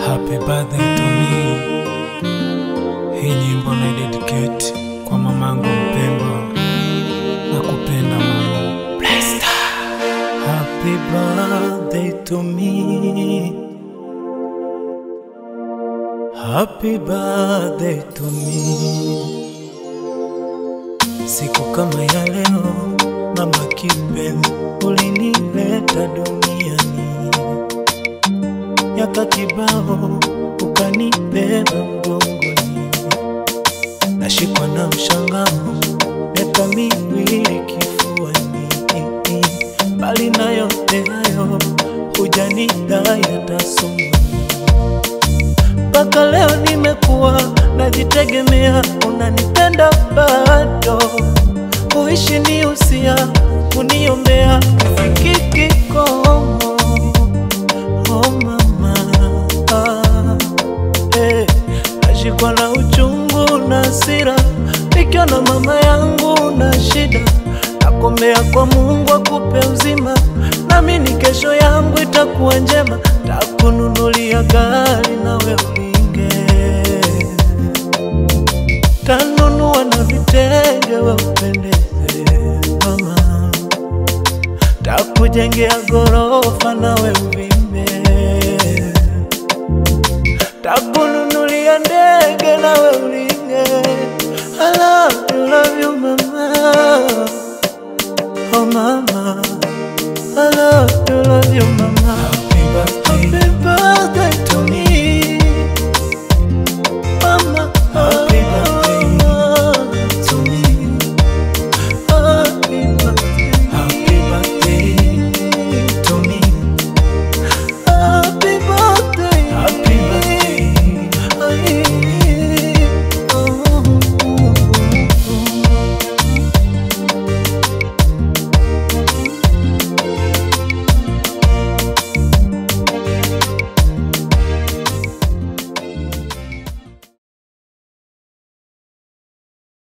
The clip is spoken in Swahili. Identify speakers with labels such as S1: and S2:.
S1: Happy birthday to me. Hii nyimbo na dedicate kwa mamangu mpendwa na kupenda mama. Happy birthday to me. Happy birthday to me. Siku kama ya leo, mama kipenzi, ulinileta duniani miaka kibao ukanibeba mgongoni, nashikwa na mshangao, miaka miwili kifuani. Mbali na yote hayo, hujanidai hata somo. Mpaka leo nimekuwa najitegemea, unanipenda bado, kuishi ni usia, kuniombea kifiki kikomo Oh mama, ah, eh, nashikwa na uchungu na hasira nikiona mama yangu na shida, nakombea kwa Mungu akupe uzima, naamini kesho yangu itakuwa njema, takununulia gari nawe ulinge, tanunua na vitenge we upendeze mama takujengea gorofa nawe